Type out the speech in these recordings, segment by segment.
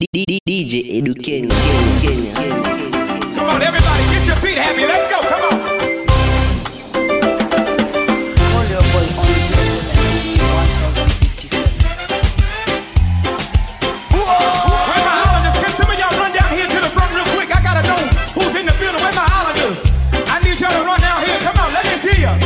DJ Edu Kenya, Kenya, Kenya, Kenya, Kenya. Come on, everybody, get your feet happy. Let's go. Come on. Call your boy on 07 Where my islanders? Can some of y'all run down here to the front real quick? I gotta know who's in the building. Where my islanders? I need y'all to run down here. Come on, let me see ya.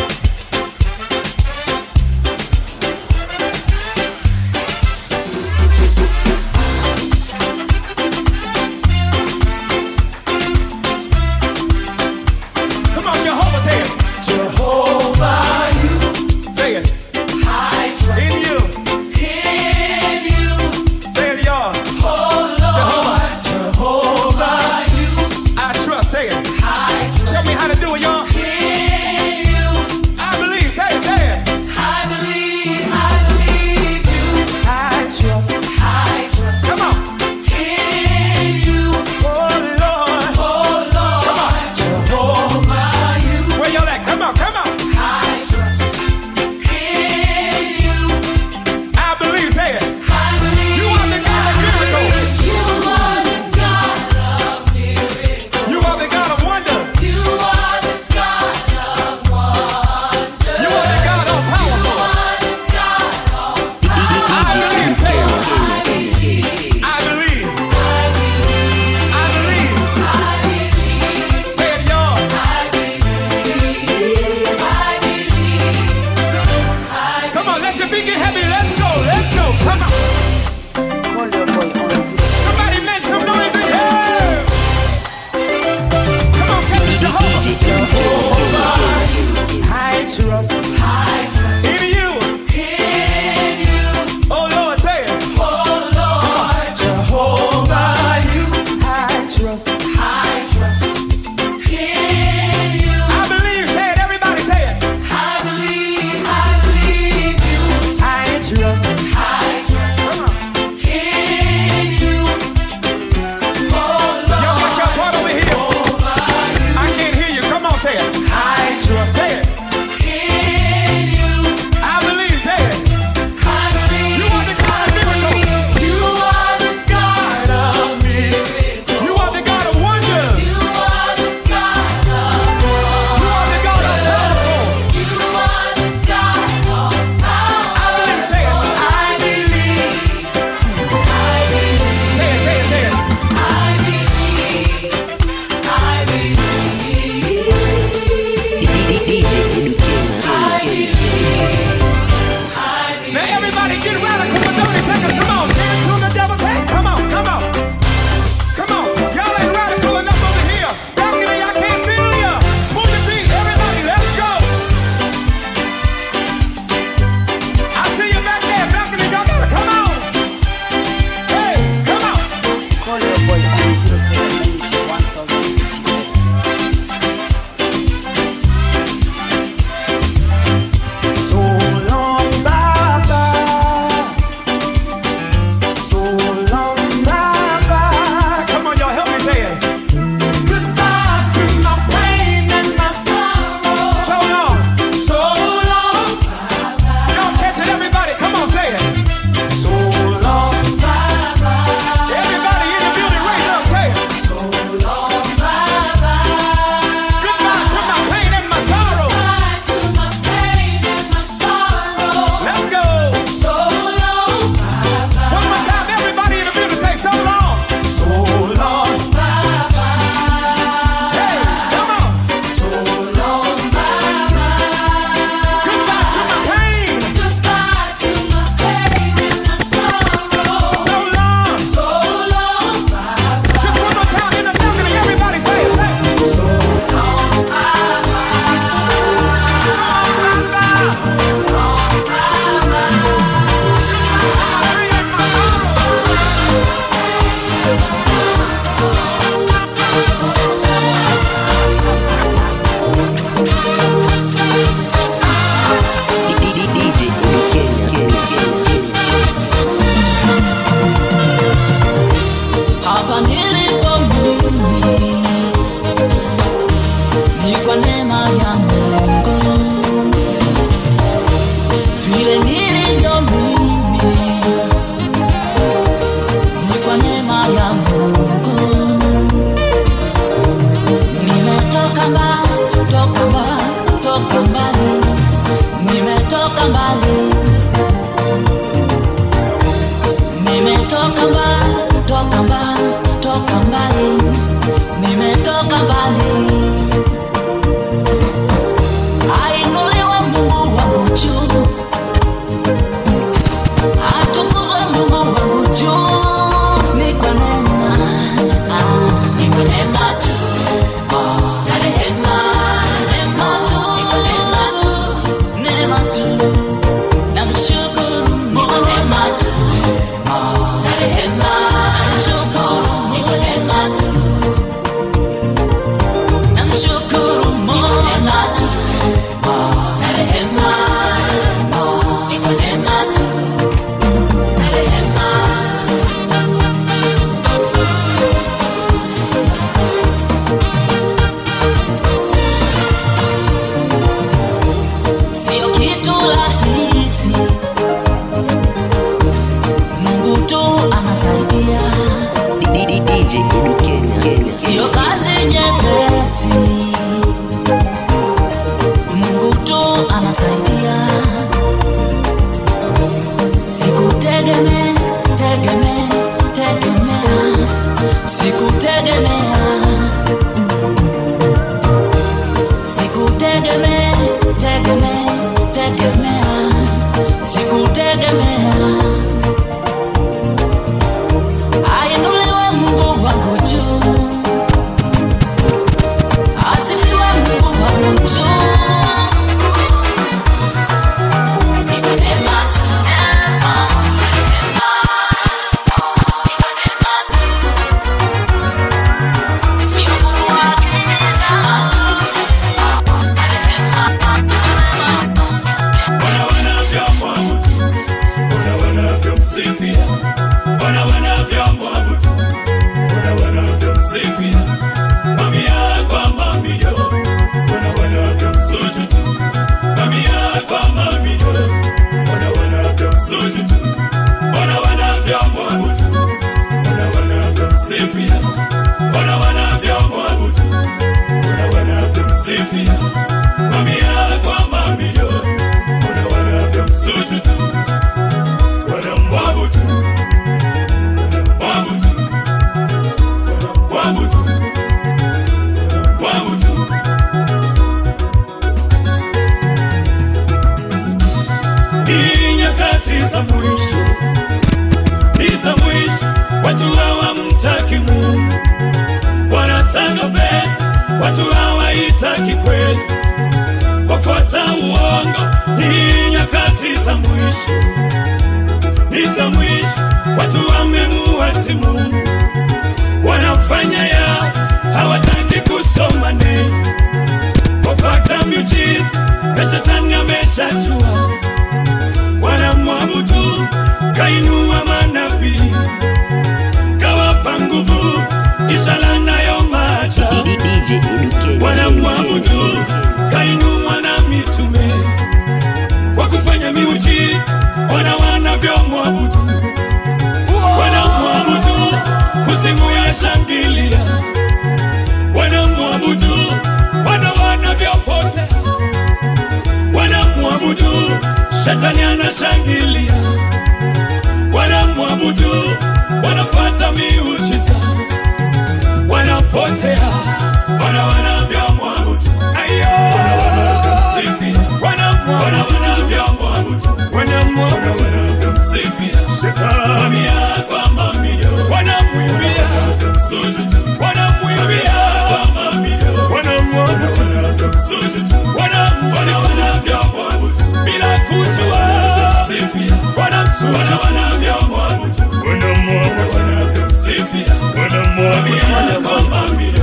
watu hawaitaki kweli, wafuata uongo. Ni nyakati za mwisho, ni za mwisho, watu wamemuasi Mungu, wanafanya yao, hawataki kusoma neno, wafuata miujiza na shetani ameshajua, wanamwabudu kainua manabii, kawapa nguvu, ishara nayo maajabu DJ Education. wanamwabudu kainua na mitume kwa kufanya miujiza, wana wanavyomwabudu, wanamwabudu kuzimu ya shangilia, wanamwabudu wana wanavyopotea, wanamwabudu shetani anashangilia, wanamwabudu wanafuata miujiza wanapotea wana wanavyomwabudu ayo wana wanavyomsifia wanamwabudu wanavyomwabudu wanamwabudu wanavyomsifia shetani mamia kwa mamia wanamwimbia sujudu wanamwimbia kwa mamia wanamwabudu wanavyomsujudu wanamwana wanavyomwabudu bila kujua sifia wanamsujudu wanavyomwabudu wanamwabudu wanavyomsifia wanamwambia kwa mamia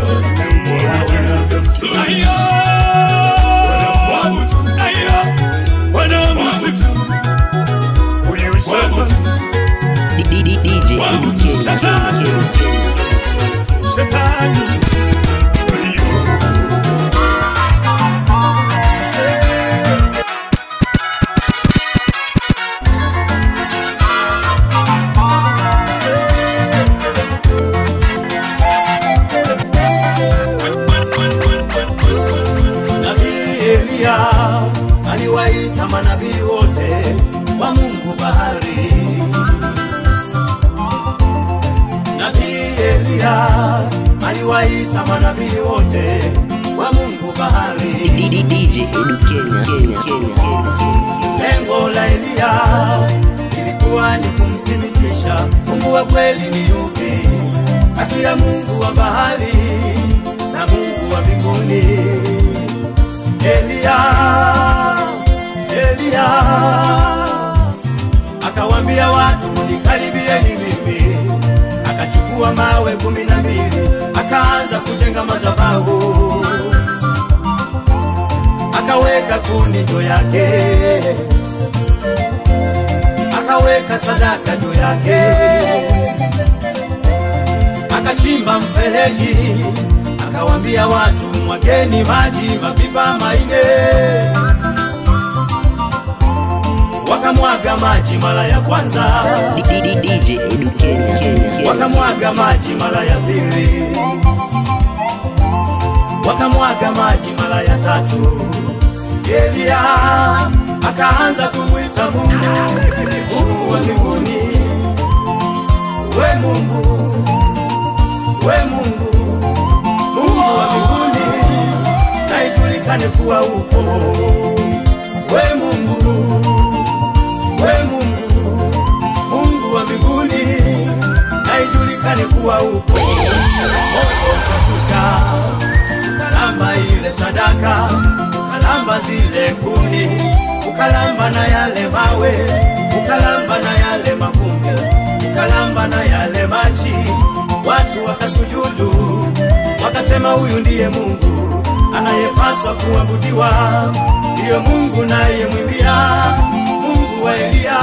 Ayo, wanamwabudu, ayo, wanamsifu. Huyu shetani, DJ Education. shetani. Ayo. Nabii Eliya aliwaita manabii wote wa Mungu bahari. Nabii Eliya aliwaita manabii wote wa Mungu bahari. DJ Education. Kenya, Kenya, Kenya. Lengo la Eliya ilikuwa ni kumthibitisha Mungu wa kweli ni yupi kati ya Mungu wa bahari na Mungu wa mbinguni. Eliya, Eliya akawambia watu nikaribieni mimi, akachukua mawe kumi na mbili akaanza kujenga madhabahu akaweka kuni juu yake, akaweka sadaka juu yake, akachimba mfereji, akawambia watu mwageni maji mapipa maine. Wakamwaga maji mara ya kwanza, DJ Education. Kenya, Kenya. wakamwaga maji mara ya pili, wakamwaga maji mara ya tatu. Eliya akaanza kumwita Mungu, Mungu wa mbinguni, we Mungu, we Mungu, Mungu wa mbinguni, na ijulikane kuwa upo. We Mungu, we Mungu, Mungu wa mbinguni, na ijulikane kuwa upo. Moto ukashuka ukalamba ile sadaka, ukalamba zile kuni, ukalamba na yale mawe, ukalamba na yale mavumbi, ukalamba na yale maji. Watu wakasujudu, wakasema huyu ndiye Mungu anayepaswa kuabudiwa, ndiyo Mungu nayemwimbia, Mungu wa Eliya.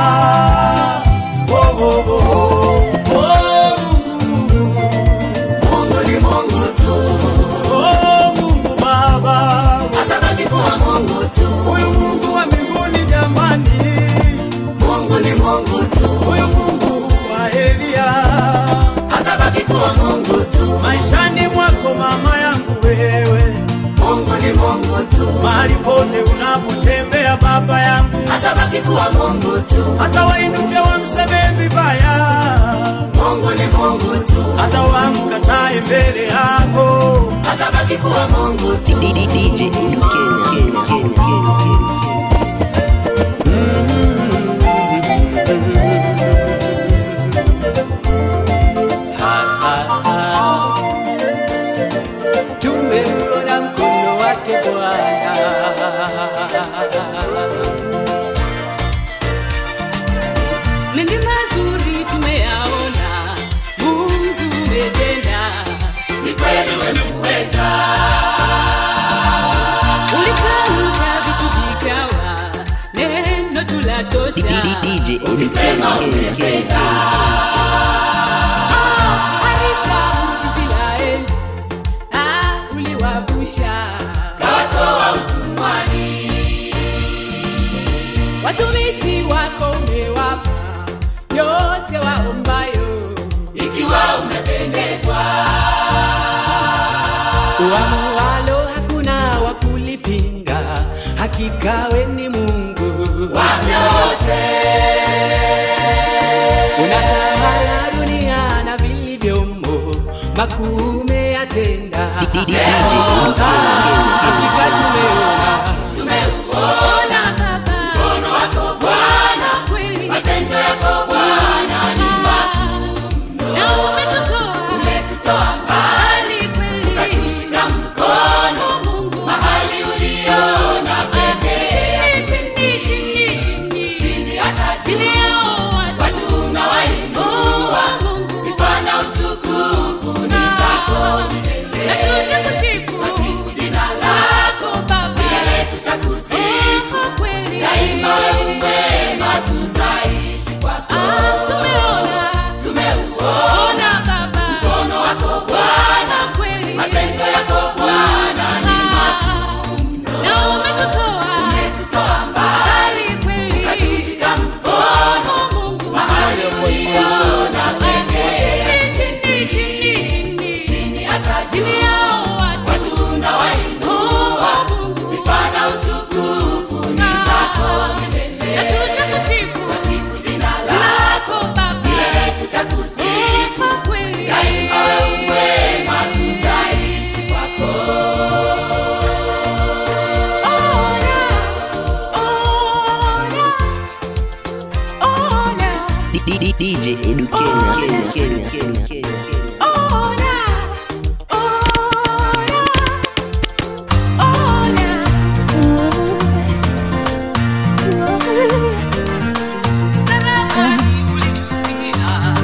Oh, oh, oh. Oh, Mungu, Mungu ni Mungu tu. Oh, Mungu Baba, atabaki kuwa Mungu tu. Huyu Mungu wa mbinguni jamani, Mungu ni Mungu tu. Huyu Mungu wa Eliya atabaki kuwa Mungu tu. Maishani mwako mama yangu wewe, Mungu ni Mungu tu. Mahali pote unapotembea baba yangu, atabaki kuwa Mungu tu. Hata wainuke wamsemee vibaya, Mungu ni Mungu tu. Hata wamkatae mbele yako, atabaki kuwa Mungu tu. DJ Education. Kenya, Kenya, Kenya, Kenya. Tume harisha Israeli, ah, uliwavusha watumishi wako umewapa yote waombayo, uamualo hakuna wa kulipinga hakika we ni mungu unatawala dunia na vilivyomo makuu umeyatenda DJ Eduken. hakika tumeona Ona Baba, mkono wako Bwana, kweli matendo yako Bwana ni makuu, na umetutoa umetutoa mbali kweli, ukatushika mkono Mungu mahali uliona pekee, chini chini chini chini chini hata chini yao watu unawainua Mungu, sifa na utukufu ni zako milele, na tutakusifu tusifu jina lako Baba, milele tutakusifu kweli, daima wewe mwema, tutaishi kwako. Tumeona tumeuona Baba mkono wako Bwana, kweli matendo yako Bwana ni makuu mno, na umetutoa umetutoa mbali kweli, ukatushika mkono Mungu mahali uliona pekee, chini chini chini chini chini hata chini yao watu unawainua sifa na utukufu ni zako milele, na tutakusifu tusifu jina lako Baba, milele tutakusifu kweli, daima wewe mwema, tutaishi kwako. Ona, ona, ona. DJ Edu Kenya, Kenya, Kenya, Kenya, Kenya. Ona, ona, ona. Sadakani ulitufia,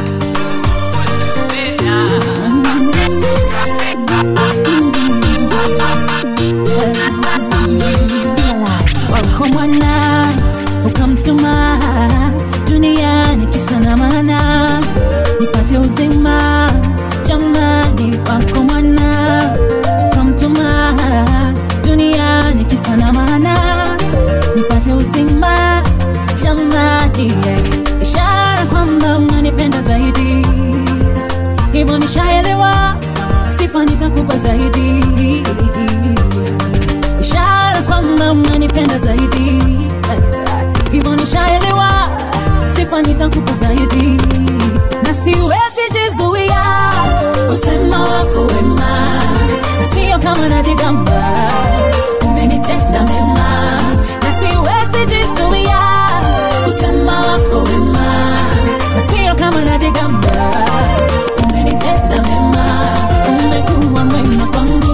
wako mwana ukamtuma duniani kisa na maana nipate uzima jamani wako mwana ukamtuma duniani kisa na maana nipate uzima jamani yeah. ishara kwamba unanipenda zaidi hivyo nishaelewa sifa nitakupa zaidi ishara kwamba unanipenda zaidi hivyo nishaelewa sifa nitakupa zaidi na siwezi jizuia usema wako wema na sio kama najigamba umenitenda mema na siwezi jizuia usema wako wema na sio kama najigamba umenitenda mema umekuwa mwema kwangu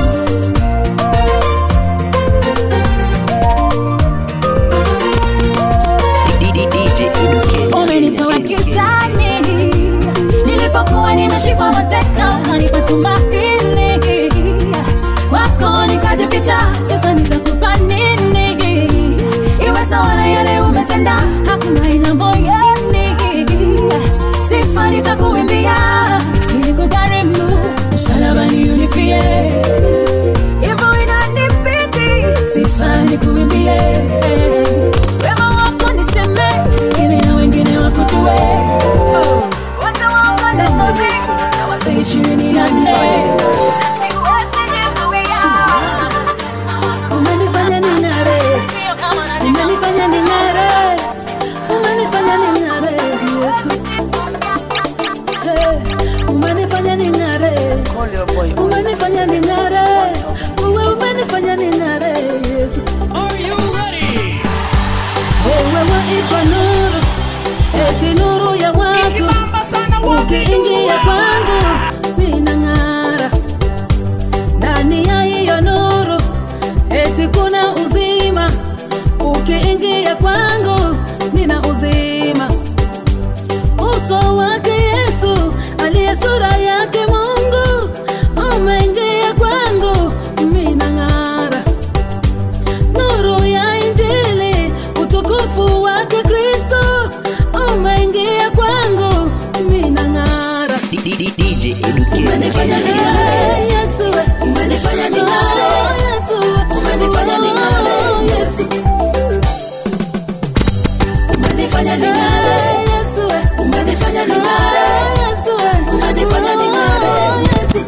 DJ Edu Kenya, umenitoa Kenya, Kenya. gizani nilipokuwa nimeshikwa mateka ukanipa tumaini kwako nikajificha sasa nitakupa nini iwe sawa na yale umetenda hakuna ina moyoni sifa nitakuimbia ili kugharimu msalabani unifie hivyo inanibidi sifa nikuimbie wema wako niseme ili na wengine wakujue wote waungane nami na wazee ishirini na nne na siwezi jizuia Umenifanya ning'are, sio kama najigamba umenifanya ning'are, umenifanya ning'are, Yesu. Hey, umenifanya ning'are, umenifanya ning'are, wewe umenifanya ning'are, Yesu. Wewe waitwa nuru, eti nuru ya watu, ukiingia kwangu minang'ara. D- DJ Edu umenifanya Ken. ning'are Yesu we. umenifanya ning'are Yesu we. umenifanya ning'are Yesu umenifanya ning'are Yesu we. umenifanya ning'are Yesu we. umenifanya ning'are Yesu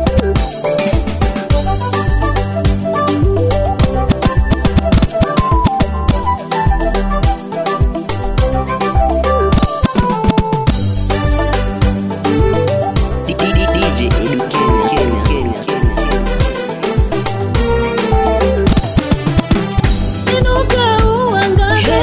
D- D- DJ Edu Ken, Ken, Ken, Ken. Inuka uangaze.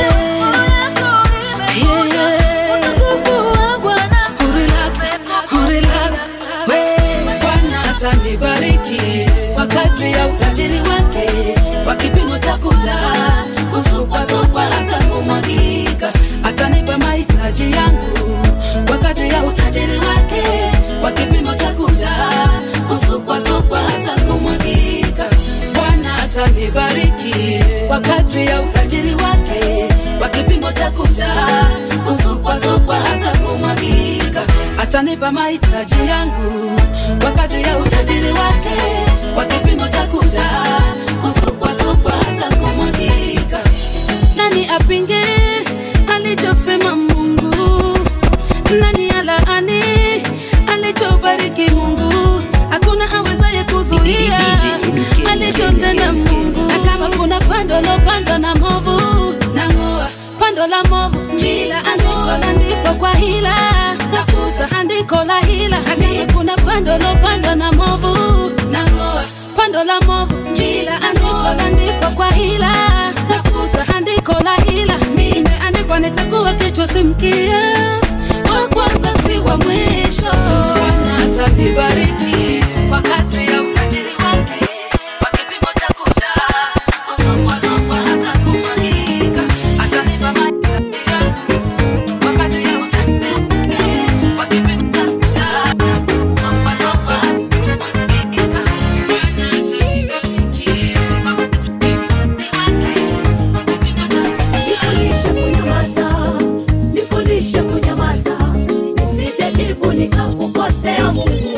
Yeah, yeah. Utukufu wa Bwana. Urelax, urelax. We, Bwana atanibariki kwa kadri ya utajiri wake, kwa kipimo cha kujaa, kusukwasukwa hata kumwagika. Atanipa mahitaji yangu kwa kadri ya utajiri wake, kwa kipimo cha kujaa, kusukwasukwa hata kumwagika. Bwana atanibariki kwa kadri ya utajiri wake, kwa kipimo cha kujaa, kusukwasukwa hata kumwagika. Atanipa mahitaji yangu kwa kadri ya utajiri wake, kwa kipimo cha kujaa, kusukwasukwa hata kumwagika. Nani apinge alichosema Mungu? Nani alaani alichobariki Mungu? Hakuna awezaye kuzuia alichotenda Mungu. Na kama kuna pando lopandwa na movu, nang'oa pando la movu, kila andiko landikwa kwa hila, nafuta andiko la hila. Na kama kuna pando lopandwa na movu, nang'oa pando la movu, kila andiko landikwa kwa hila, nafuta andiko la hila. Imeandikwa nitakuwa kichwa si mkia, wa kwanza si wa mwisho. Bwana atanibariki kwa kadri ya utajiri wake, kwa kipimo cha kujaa, kusukwasukwa hata kumwagika. Atanipa mahitaji yangu kwa kadri ya utajiri wake, kwa kipimo cha kujaa, kusukwasukwa hata kumwagika. Bwana atanibariki kwa kadri ya utajiri wake, kwa kipimo cha kujaa. Nifundishe kunyamaza, nisije jibu nikakukosea Mungu.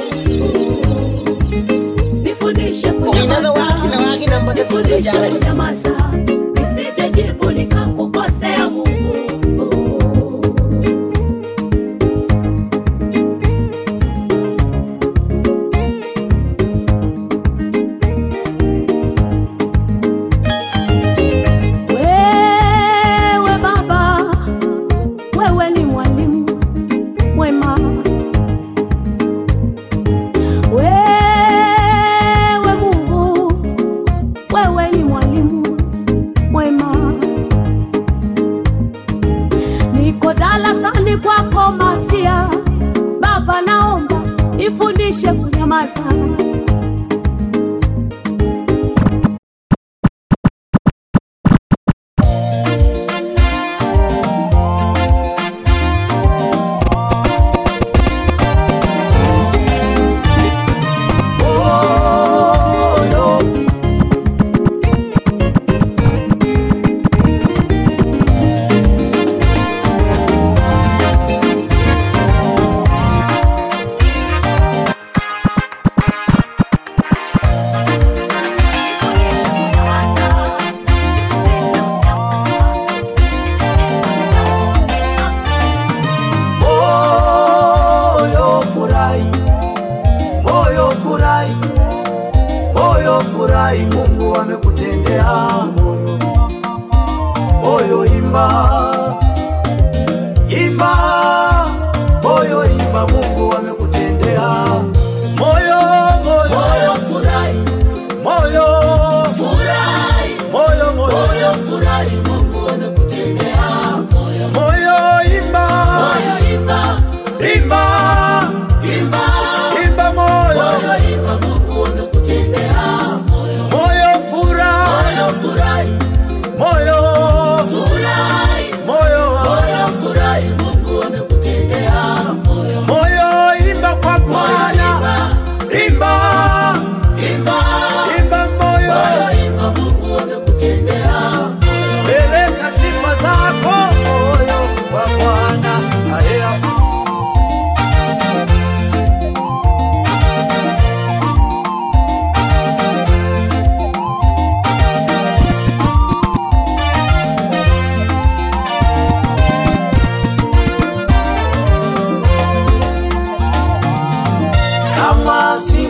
Nifundishe kunyamaza, nifundishe kunyamaza, nisije jibu nikakukosea Mungu. Wewe Baba, wewe ni mwalimu mwema. Wewe Mungu, wewe ni mwalimu mwema. Niko darasani kwako Masia, Baba, naomba nifundishe kunyamaza.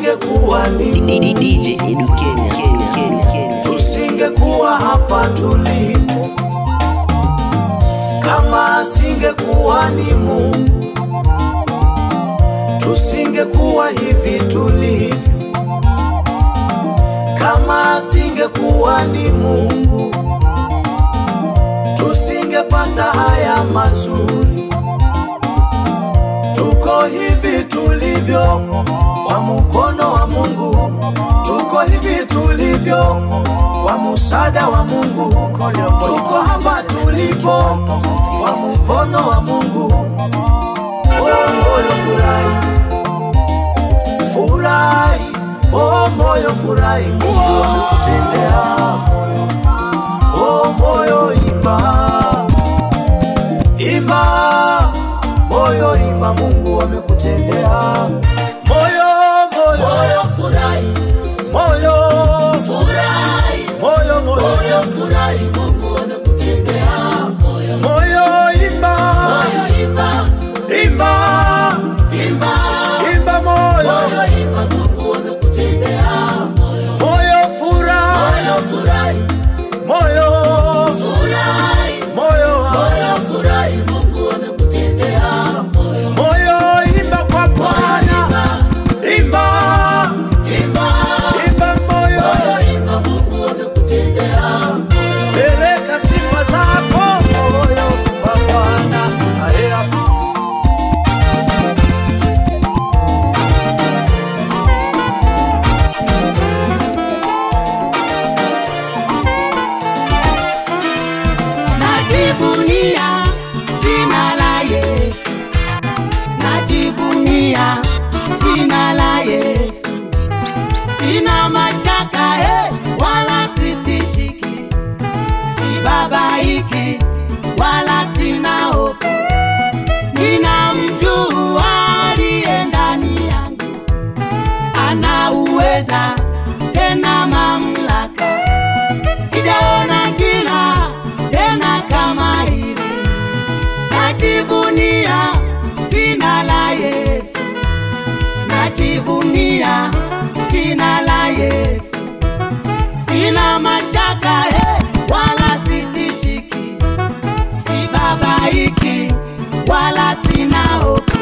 tusingekuwa ni Mungu, DJ Edu Kenya, Kenya, Kenya, Kenya. tusingekuwa hapa tulipo, kama asingekuwa ni Mungu, tusingekuwa hivi tulivyo, kama asingekuwa ni Mungu, tusingepata haya mazuri. Tuko hivi tulivyo kwa mkono wa Mungu, tuko hivi tulivyo kwa msaada wa Mungu, tuko hapa tulipo kwa mkono wa Mungu. Oh, moyo furahi, furahi, oh moyo furahi, Mungu amekutendea moyo, oh moyo imba, imba, moyo imba, Mungu amekutendea moyo, moyo, moyo furahi, moyo furahi, moyo, moyo, moyo furahi, Mungu amekutendea moyo, moyo imba, moyo imba, imba, imba, imba moyo, moyo imba, Mungu amekutendea moyo, moyo furahi, moyo furahi, moyo furahi, moyo, moyo furahi, Mungu amekutendea moyo, moyo imba kwa Bwana, imba, imba, imba moyo, moyo imba, Mungu amekutendea moyo, peleka sifa zako moyo kwa Bwana, haya najivunia jina la Yesu, najivunia jina la Yesu, sina mashaka eh, wala sitishiki, sibabaiki wala sina hofu, ninamjua aliye ndani yangu, ana uweza tena mamlaka sijaona jina tena kama hili. Najivunia jina la Yesu, najivunia jina la Yesu, sina mashaka eh, wala sitishiki, sibabaiki wala sina hofu,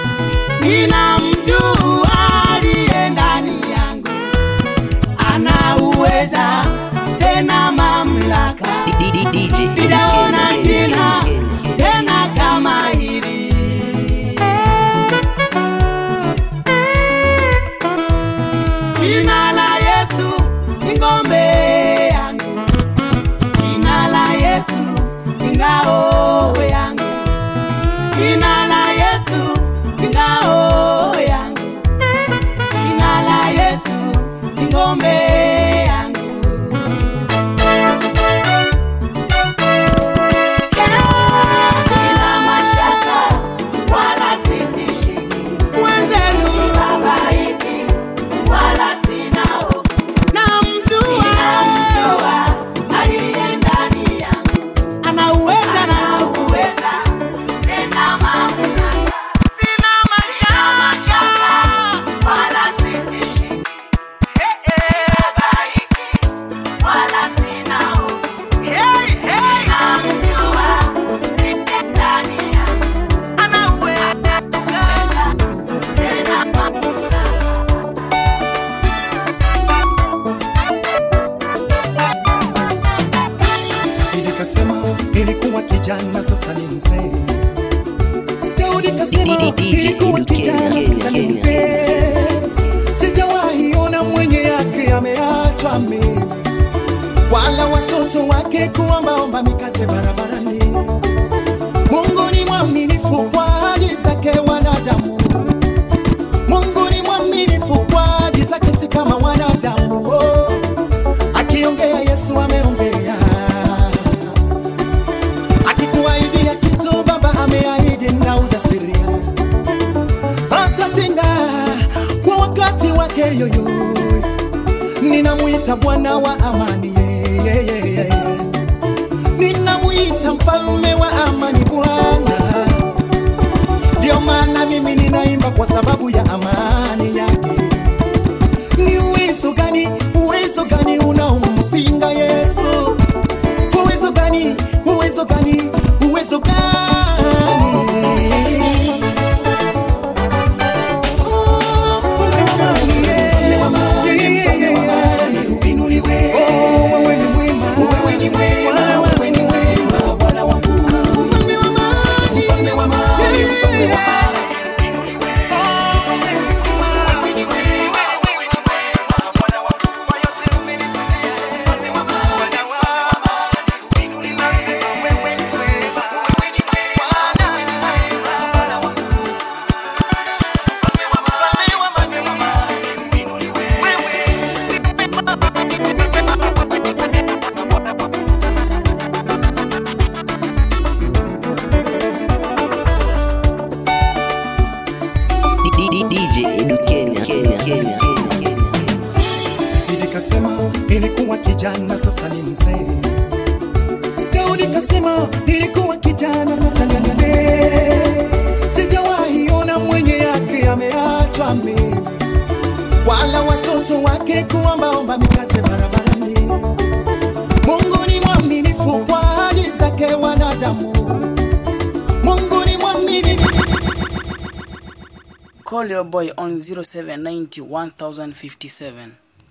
ninamjua aliye ndani yangu ana uweza tena mamlaka, DJ Edu sijaona Kenya, Kenya, jina Kenya, Kenya. tena kama hili. Jina la Yesu ni ngombe yangu, jina la Yesu ni ngao yangu, jina la Yesu ni ngao yangu, jina la Yesu ni ngombe yangu. Sina mashaka wala sitishiki, mwenzenu sibabaiki wala sina hofu. Namjua, namjua aliye ndani yangu, ana uweza na uweza tena mamlaka. Sina mashaka wala sitishiki, sibabaiki wala sina hofu. Hey, hey, namjua aliye ndani yangu, ana uweza tena mamlaka. Nilikasema nilikuwa kijana, sasa ni mzee. Daudi kasema DJ nilikuwa Edu Kenya, kijana, Kenya, sasa ni Kenya. mzee. Sijawahi ona mwenye yake ameachwa mimi, wala watoto wake kuombaomba mikate barabarani. Mungu ni mwaminifu kwa ahadi zake wanadamu. Mungu ni mwaminifu kwa ahadi zake, si kama wanadamu. Oh, akiongea Yesu ameongea akikuahidia kitu baba ameahidi na ujasiri atatenda kwa wakati wake yoyo ninamwita bwana wa amani yeah, yeah, yeah, yeah. ninamwita mfalme wa amani bwana ndio maana mimi ninaimba kwa sababu ya amani yake nilikuwa kijana, sasa ni mzee. Daudi kasema nilikuwa kijana, sasa ni mzee. Sijawahi ona mwenye yake ameachwa mimi, wala watoto wake kuombaomba mikate barabarani. Mungu ni mwaminifu kwa ahadi zake wanadamu. Mungu ni mwaminifu. Call your boy on 0790 1057.